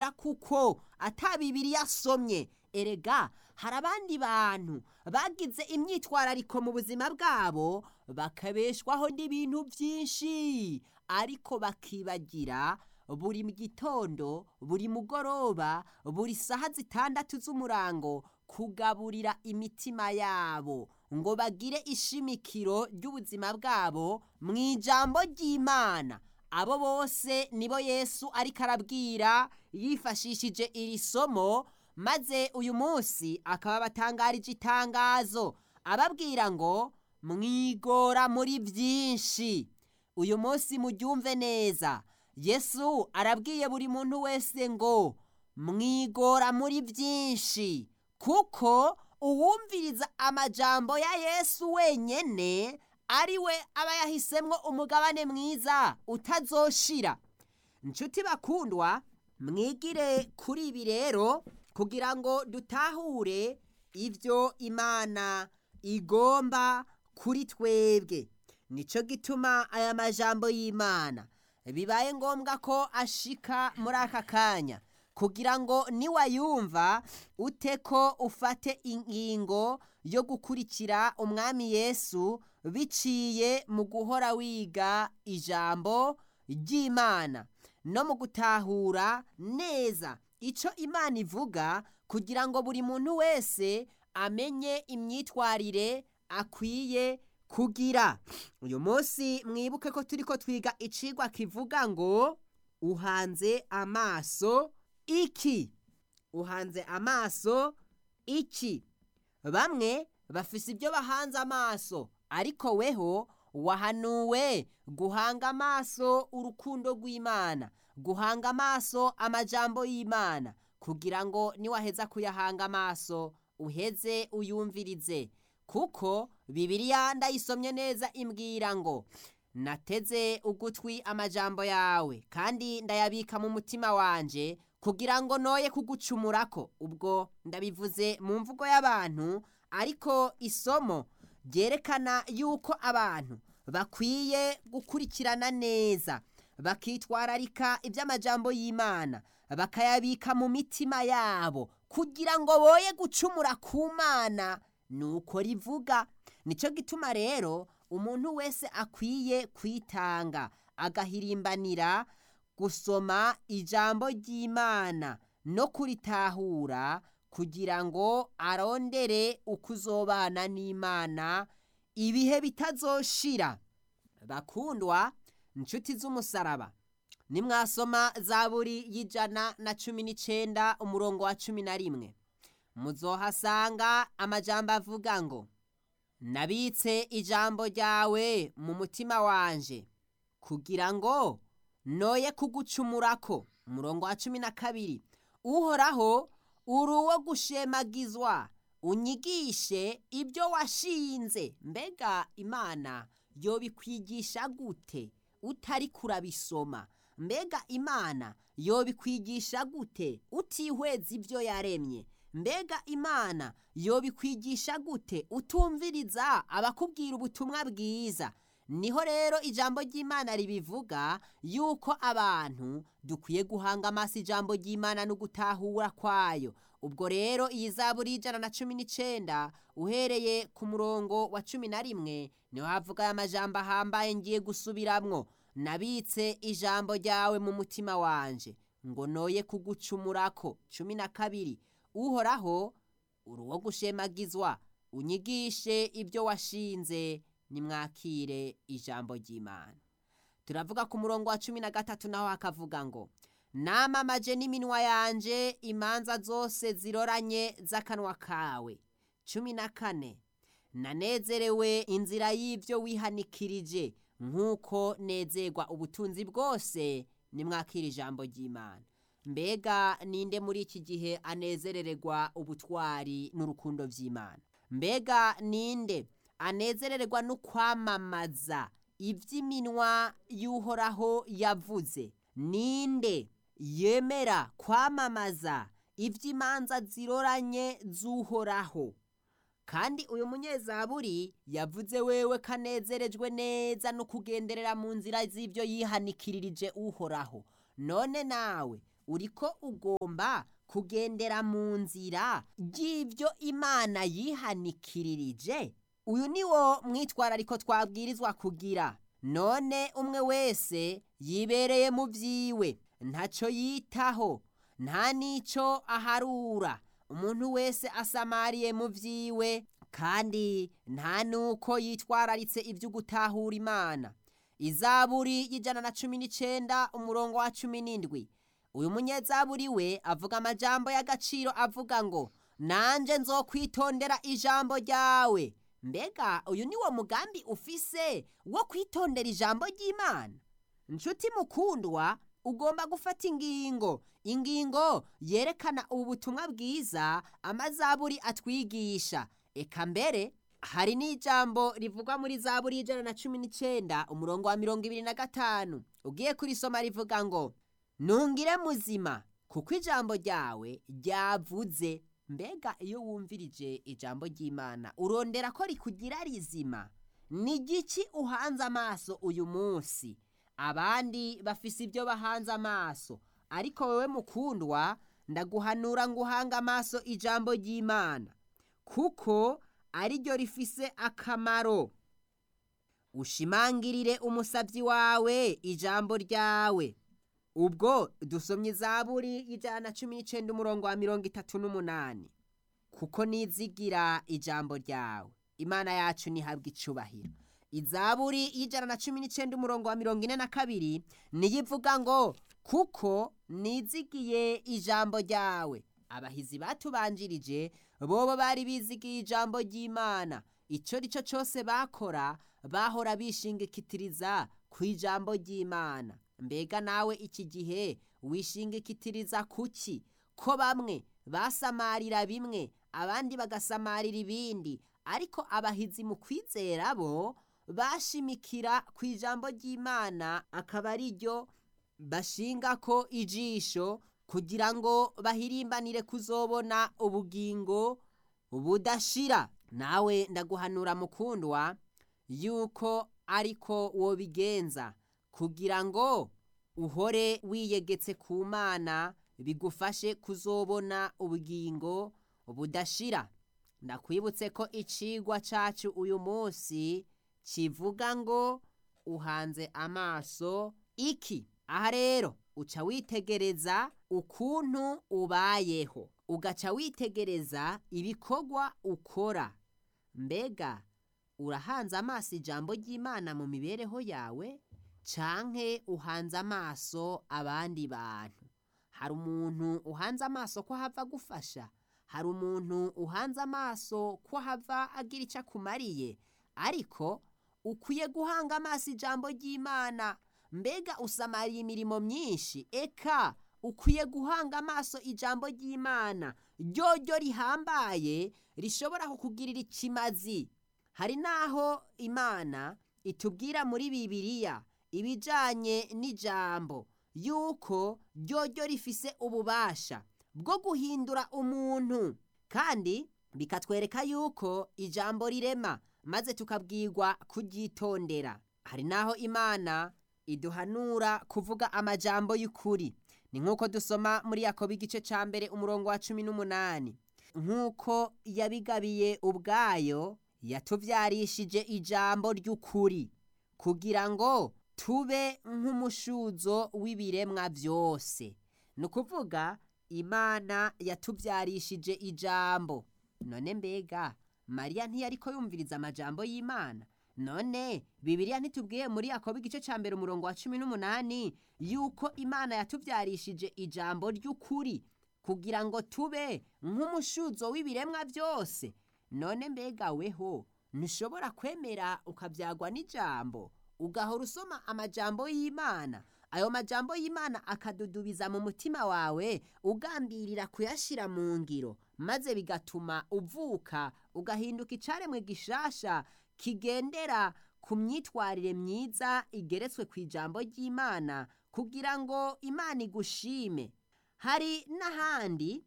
kubera kuko ata bibiri yasomye erega hari abandi bantu bagize imyitwarariko mu buzima bwabo bakabeshwaho n'ibintu byinshi ariko bakibagira buri gitondo buri mugoroba buri saha zitandatu z'umurango kugaburira imitima yabo ngo bagire ishimikiro ry'ubuzima bwabo mu ijambo ry'imana abo bose nibo yesu ariko arabwira yifashishije iri somo maze uyu munsi akaba batangarije itangazo ababwira ngo mwigora muri byinshi uyu munsi muryumve neza yesu arabwiye buri muntu wese ngo mwigora muri byinshi kuko uwumviriza amajambo ya yesu wenyine ari we aba yahisemo umugabane mwiza utazoshira inshuti bakundwa mwigire kuri ibi rero kugira ngo dutahure ibyo imana igomba kuri twebwe nicyo gituma aya majambo y'imana bibaye ngombwa ko ashika muri aka kanya kugira ngo niwayumva ute ko ufate ingingo yo gukurikira umwami yesu biciye mu guhora wiga ijambo ry'imana no mu gutahura neza icyo imana ivuga kugira ngo buri muntu wese amenye imyitwarire akwiye kugira uyu munsi mwibuke ko turi ko twiga icigwa kivuga ngo uhanze amaso iki uhanze amaso iki bamwe bafise ibyo bahanze amaso ariko weho wahanuwe guhanga amaso urukundo rw'imana guhanga amaso amajambo y'imana kugira ngo niwaheza kuyahanga amaso uheze uyumvirize kuko bibiliya ndayisomye neza imbwira ngo nateze ugutwi amajambo yawe kandi ndayabika mu mutima wanje kugira ngo noye kugucumurako ubwo ndabivuze mu mvugo y'abantu ariko isomo ryerekana yuko abantu bakwiye gukurikirana neza bakitwararika iby'amajambo y'imana bakayabika mu mitima yabo kugira ngo boye gucumura ku mana nuko rivuga nicyo gituma rero umuntu wese akwiye kwitanga agahirimbanira gusoma ijambo ry'imana no kuritahura kugira ngo arondere uko uzobana n'imana ibihe bitazoshira bakundwa inshuti z'umusaraba nimwasoma za buri y'ijana na cumi n'icyenda umurongo wa cumi na rimwe muzohasanga amajambo avuga ngo nabitse ijambo ryawe mu mutima wanje kugira ngo noye kugucumurako umurongo wa cumi na kabiri uhoraho uri uwo gushemagizwa unyigishe ibyo washinze mbega imana yobikwigisha gute utari kurabisoma mbega imana yobikwigisha gute utihweza ibyo yaremye mbega imana yobikwigisha gute utumviriza abakubwira ubutumwa bwiza niho rero ijambo ry'imana ribivuga yuko abantu dukwiye guhanga amaso ijambo ry'imana no gutahura kwayo ubwo rero iyi zaburi y'ijana na cumi n'icyenda uhereye ku murongo wa cumi na rimwe niho havuga aya majambo ahambaye ngiye gusubiramwo nabitse ijambo ryawe mu mutima wanje ngo noye kugucumurako cumi na kabiri uhoraho uri uwo gushemagizwa unyigishe ibyo washinze nimwakire ijambo ry'imana turavuga ku murongo wa cumi na gatatu naho hakavuga ngo namamaje n'iminwa yanje imanza zose ziroranye z'akanwa kawe cumi na kane nanezerewe inzira y'ibyo wihanikirije nk'uko nezerwa ubutunzi bwose nimwakira ijambo ry'imana mbega ninde muri iki gihe anezerererwa ubutwari n'urukundo by'imana mbega ninde anezererwa no kwamamaza iby'iminwa y'uhoraho yavuze ninde yemera kwamamaza iby'imanza ziroranye z'uhoraho kandi uyu munyezaburi yavuze wewe kanezerejwe neza no kugenderera mu nzira z'ibyo yihanikirije uhoraho none nawe uriko ugomba kugendera mu nzira ry'ibyo imana yihanikirije uyu ni wo mwitwarariko twabwirizwa kugira none umwe wese yibereye mu byiwe ntacyo yitaho nta n'icyo aharura umuntu wese asamariye mu byiwe kandi nta n'uko yitwararitse ibyo gutahura imana izaburi y'ijana na cumi n'icyenda umurongo wa cumi n'indwi uyu munyezaburi we avuga amajambo y'agaciro avuga ngo nanjye nzokwitondera ijambo ryawe mbega uyu ni wo mugambi ufise wo kwitondera ijambo ry'imana inshuti mukundwa ugomba gufata ingingo ingingo yerekana ubu butumwa bwiza amazaburi atwigisha eka mbere hari n'ijambo rivugwa muri zaburi y'ijana na cumi n'icyenda umurongo wa mirongo ibiri na gatanu ugiye kurisoma rivuga ngo ntungire muzima kuko ijambo ryawe ryavuze mbega iyo wumvirije ijambo ry'imana urondera ko rikugira rizima ni igiki uhanze amaso uyu munsi abandi bafise ibyo bahanze amaso ariko wowe mukundwa ndaguhanura ngo uhange amaso ijambo ry'imana kuko ariryo rifise akamaro ushimangirire umusabyi wawe ijambo ryawe ubwo dusomye izaburi y'ijana na cumi n'icyenda umurongo wa mirongo itatu n'umunani kuko nizigira ijambo ryawe imana yacu ntihabwe icubahiro izaburi y'ijana na cumi n'icyenda umurongo wa mirongo ine na kabiri niyo ivuga ngo kuko nizigiye ijambo ryawe abahizi batubanjirije bobo bari bizigiye ijambo ry'imana icyo ari cyo cyose bakora bahora bishingikitiriza ku ijambo ry'imana mbega nawe iki gihe wishingikitiriza kuki ko bamwe basamarira bimwe abandi bagasamarira ibindi ariko abahizi mu kwizera bo bashimikira ku ijambo ry'imana akaba ari ryo bashinga ko ijisho kugira ngo bahirimbanire kuzobona ubugingo budashira nawe ndaguhanura mukundwa yuko ariko wobigenza kugira ngo uhore wiyegetse ku mana bigufashe kuzobona ubugingo budashira ndakwibutse ko icigwa cacu uyu munsi kivuga ngo uhanze amaso iki aha rero uca witegereza ukuntu ubayeho ugaca witegereza ibikorwa ukora mbega urahanze amaso ijambo ry'imana mu mibereho yawe canke uhanze amaso abandi bantu hari umuntu uhanze amaso ko hava gufasha hari umuntu uhanze amaso ko hava agira icyo akumariye ariko ukwiye guhanga amaso ijambo ry'imana mbega usamariye imirimo myinshi eka ukwiye guhanga amaso ijambo ry'imana ryoryo rihambaye rishobora kukugirira ikimazi hari n'aho imana itubwira muri bibiliya ibijyanye n'ijambo yuko ryoryo rifise ububasha bwo guhindura umuntu kandi bikatwereka yuko ijambo rirema maze tukabwirwa kuryitondera hari n'aho imana iduhanura kuvuga amajambo y'ukuri ni nk'uko dusoma muri yakobo igice cya mbere umurongo wa cumi n'umunani nk'uko yabigabiye ubwayo yatubyarishije ijambo ry'ukuri kugira ngo tube nk'umushuzo w'ibiremwa byose ni ukuvuga imana yatubyarishije ijambo none mbega mariya ntiyari ko yumviriza amajambo y'imana none bibiliya ntitubwiye muri yakobo igice cya mbere umurongo wa cumi n'umunani yuko imana yatubyarishije ijambo ry'ukuri kugira ngo tube nk'umushuzo w'ibiremwa byose none mbega weho ntushobora kwemera ukabyagwa n'ijambo ugahora usoma amajambo y'imana ayo majambo y'imana akadudubiza mu mutima wawe ugambirira kuyashyira mu ngiro maze bigatuma uvuka ugahinduka icaremwe gishasha kigendera ku myitwarire myiza igeretswe ku ijambo ry'imana kugira ngo imana igushime hari n'ahandi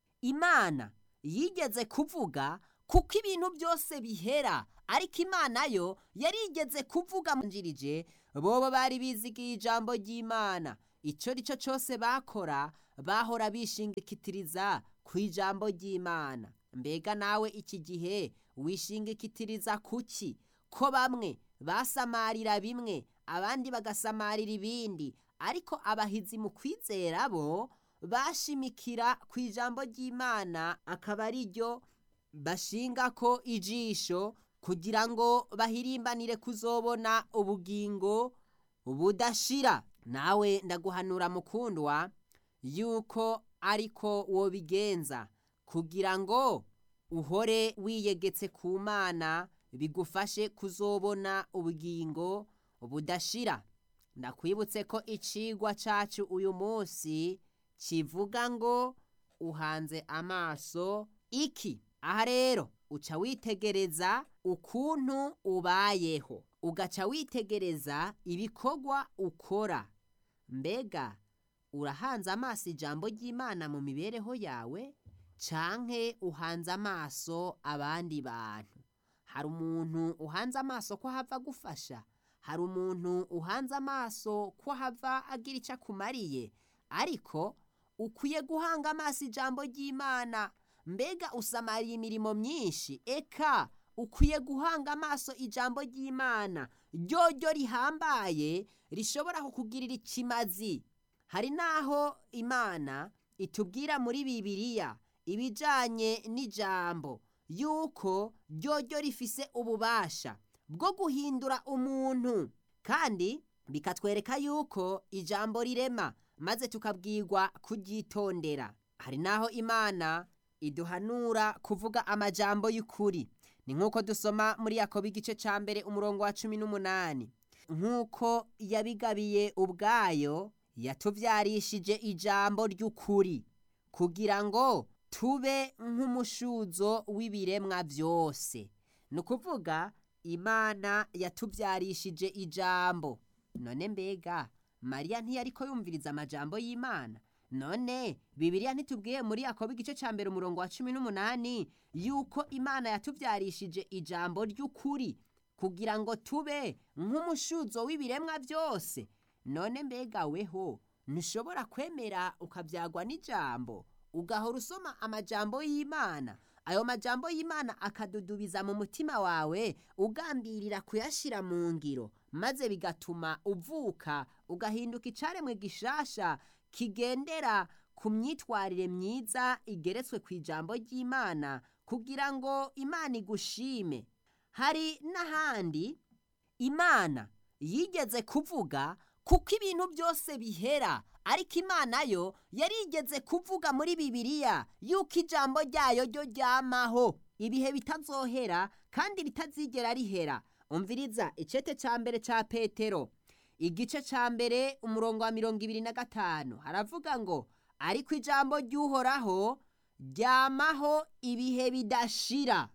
imana yigeze kuvuga kuko ibintu byose bihera ariko imana yo yarigeze kuvuga njirije bobo bari bizigiye ijambo ry'imana icyo ari cyo cyose bakora bahora bishingikitiriza ku ijambo ry'imana mbega nawe iki gihe wishingikitiriza kuki ko bamwe basamarira bimwe abandi bagasamarira ibindi ariko abahizi mu kwizera bo bashimikira ku ijambo ry'imana akaba ari ryo bashinga ko ijisho kugira ngo bahirimbanire kuzobona ubugingo budashira nawe ndaguhanura mukundwa yuko ariko wobigenza kugira ngo uhore wiyegetse ku mana bigufashe kuzobona ubugingo budashira ndakwibutse ko icigwa cacu uyu munsi kivuga ngo uhanze amaso iki aha rero uca witegereza ukuntu ubayeho ugaca witegereza ibikorwa ukora mbega urahanze amaso ijambo ry'imana mu mibereho yawe canke uhanze amaso abandi bantu hari umuntu uhanze amaso ko hava gufasha hari umuntu uhanze amaso ko hava agira icyo akumariye ariko ukwiye guhanga amaso ijambo ry'imana mbega usamariye imirimo myinshi eka ukwiye guhanga amaso ijambo ry'imana ryoryo rihambaye rishobora kukugirira ikimazi hari n'aho imana itubwira muri bibiliya ibijyanye n'ijambo yuko ryoryo rifise ububasha bwo guhindura umuntu kandi bikatwereka yuko ijambo rirema maze tukabwirwa kuryitondera hari n'aho imana iduhanura kuvuga amajambo y'ukuri ni nk'uko dusoma muri yakobo igice cya mbere umurongo wa cumi n'umunani nk'uko yabigabiye ubwayo yatubyarishije ijambo ry'ukuri kugira ngo tube nk'umushuzo w'ibiremwa byose ni ukuvuga imana yatubyarishije ijambo none mbega mariya ntiyari ko yumviriza amajambo y'imana none bibiliya ntitubwiye muri yakobo igice cya mbere umurongo wa cumi n'umunani yuko imana yatubyarishije ijambo ry'ukuri kugira ngo tube nk'umushuzo w'ibiremwa byose none mbega weho ntushobora kwemera ukabyagwa n'ijambo ugahora usoma amajambo y'imana ayo majambo y'imana akadudubiza mu mutima wawe ugambirira kuyashyira mu ngiro maze bigatuma uvuka ugahinduka icaremwe gishasha kigendera ku myitwarire myiza igeretswe ku ijambo ry'imana kugira ngo imana igushime hari n'ahandi imana yigeze kuvuga kuko ibintu byose bihera ariko imana yo yarigeze kuvuga muri bibiliya yuko ijambo ryayo ryo ryamaho ibihe bitazohera kandi ritazigera rihera umviriza icete cya mbere cya petero igice cya mbere umurongo wa mirongo ibiri na gatanu haravuga ngo ariko ijambo ry'uhoraho ryamaho ibihe bidashira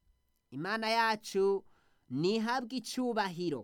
imana yacu ntihabwe icyubahiro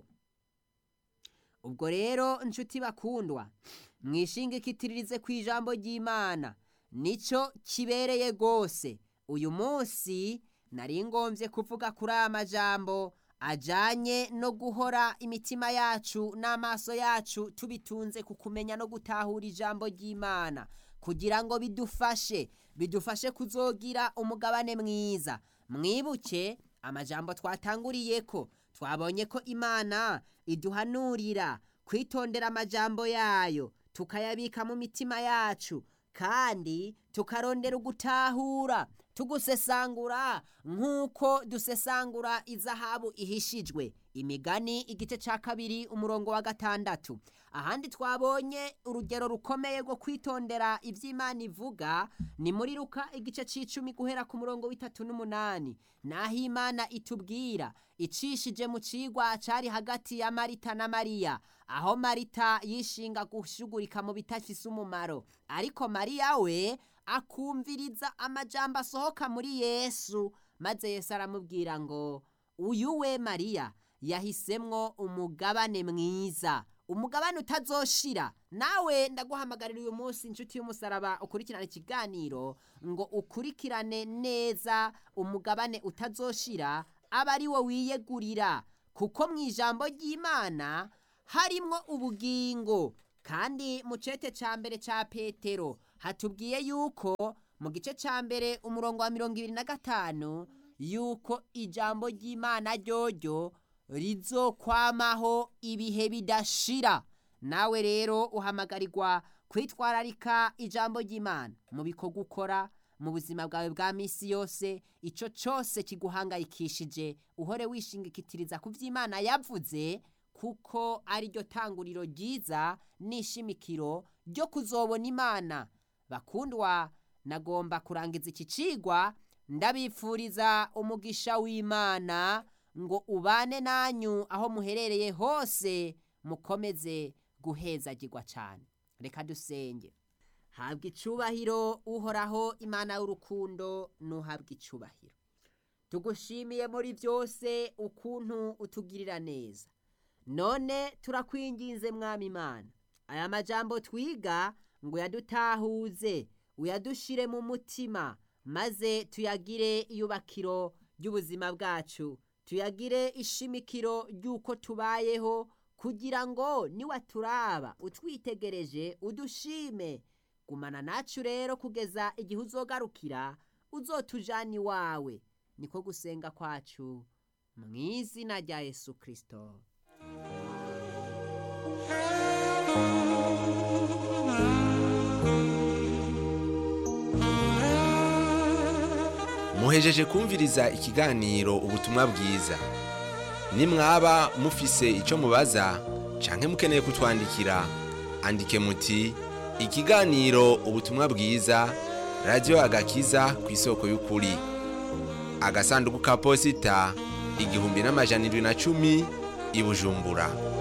ubwo rero inshuti bakundwa mwishingikitirize ku ijambo ry'imana nicyo kibereye rwose uyu munsi nari ngombye kuvuga kuri aya majambo ajyanye no guhora imitima yacu n'amaso yacu tubitunze ku kumenya no gutahura ijambo ry'imana kugira ngo bidufashe bidufashe kuzogira umugabane mwiza mwibuke amajambo twatanguriye ko twabonye ko imana iduhanurira kwitondera amajambo yayo tukayabika mu mitima yacu kandi tukarondera ugutahura tugusesangura nk'uko dusesangura izahabu ihishijwe imigani igice cya kabiri umurongo wa gatandatu ahandi twabonye urugero rukomeye rwo kwitondera iby'imana ivuga ni muri ruka igice cy'icumi guhera ku murongo w'itatu n'umunani naho imana itubwira icishije mu cigwa cyari hagati ya marita na mariya aho marita yishinga gushugurika mu bitafise umumaro ariko mariya we akumviriza amajambo asohoka muri yesu maze yesu aramubwira ngo uyu we mariya yahisemwo umugabane mwiza umugabane utazoshira nawe ndaguhamagarira uyu munsi inshuti y'umusaraba ukurikirane ikiganiro ngo ukurikirane neza umugabane utazoshira aba ari wo wiyegurira kuko mu ijambo ry'imana harimwo ubugingo kandi mu cete ca mbere ca petero hatubwiye yuko mu gice ca mbere umurongo wa mirongo ibiri na gatanu yuko ijambo ry'imana ryoryo rizokwamaho ibihe bidashira nawe rero uhamagarirwa kwitwararika ijambo ry'imana mu bikorwa ukora mu buzima bwawe bwa misi yose ico cose kiguhangayikishije uhore wishingikitiriza ku vy'imana yavuze kuko ari ryo tanguriro ryiza n'ishimikiro ryo kuzobona imana bakundwa nagomba kurangiza iki cigwa ndabipfuriza umugisha w'imana ngo ubane nanyu aho muherereye hose mukomeze guhezagirwa cyane reka dusenge habwa icubahiro uhoraho imana y'urukundo nuhabwa icubahiro tugushimiye muri byose ukuntu utugirira neza none turakwinginze mwami imana aya majambo twiga ngo yadutahuze uyadushire mu mutima maze tuyagire iyubakiro ry'ubuzima bwacu tuyagire ishimikiro ry'uko tubayeho kugira ngo niwaturaba utwitegereje udushime gumana nacu rero kugeza igihe uzogarukira uzotujana iwawe niko gusenga kwacu mu izina rya yesu kirisito muhejeje kumviriza ikiganiro ubutumwa bwiza nimwaba mufise icyo mubaza canke mukeneye kutwandikira andike muti ikiganiro ubutumwa bwiza radiyo agakiza ku isoko y'ukuri agasanduku ka posita igihumbi n'amajana irindwi na cumi i bujumbura